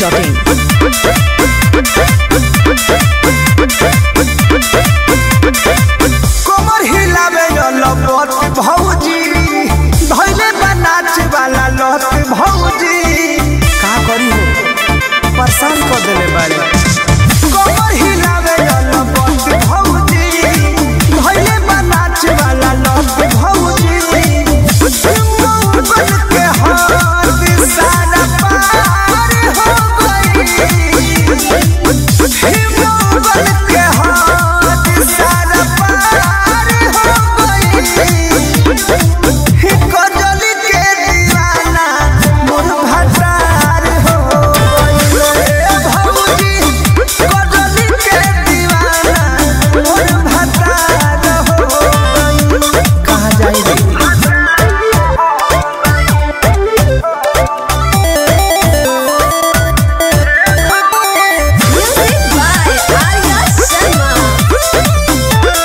biharmasti.in कमर हिलावे लपत भौजी धैले बनाच वाला लत भौजी का करी हो परेशान कर देले बारे कमर हिलावे लपत भौजी धैले बनाच वाला लत भौजी बन के हाथ सारा पार हो गई हिम्मत के हाथ सारा पार हो गई कजली के दीवाना मोर भटार हो गई भौजी कजली के दीवाना मोर भटार हो गई कहाँ जाई रे Music by Arya Sharma.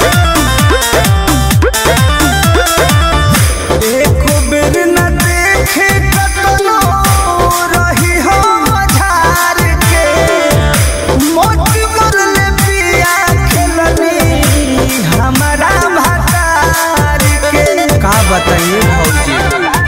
एको बेर न देखे कतनो रही हो मझार के मोती मरले पिया खेलनी हमारा भतार के का बताइए भौजी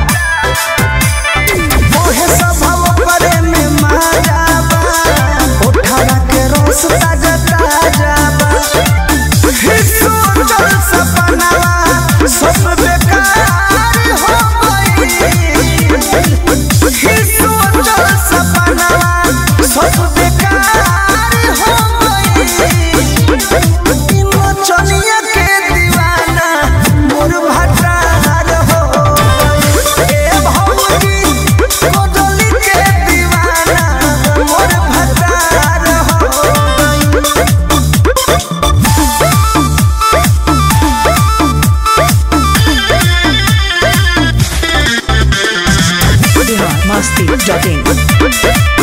मोहे स्वभाव परे में माया बा उठावा के रोस ताजा ताजा बा हिस्सो चल सपनावा सब बेकार हो गई हिस्सो चल सपनावा सब बेकार हो गई चनिया के दीवाना मोर भटार हो गई ए भौजी कोदली के दीवाना मोर भटार हो गई biharmasti.in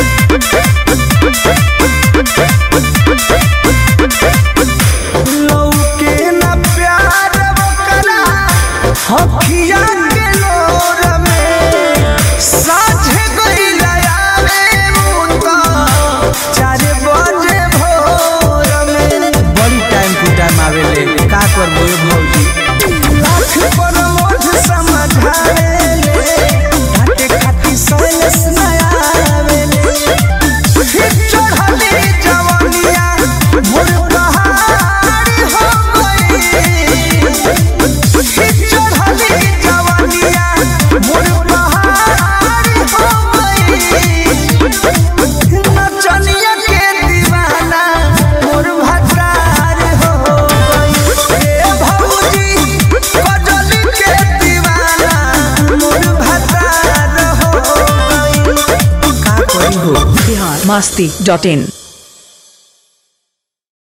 लौके न प्यार बकरा हखिया के लोर में साझे गइला आवे मुता चार बजे भोर में बड़ी टाइम टू टाइम आवेले का करबो ए भौजी लाख पर मोठ समझावेले घाटे खाती सोलस नया आवेले चढ़ली जवनिया मोर पहाड़ हो गई चढ़ली जवनिया मोर पहाड़ हो गई नचनिया के दीवाना मोर भटार हो गई ए भौजी कजली के दीवाना मोर भटार हो गई का करी हो biharmasti.in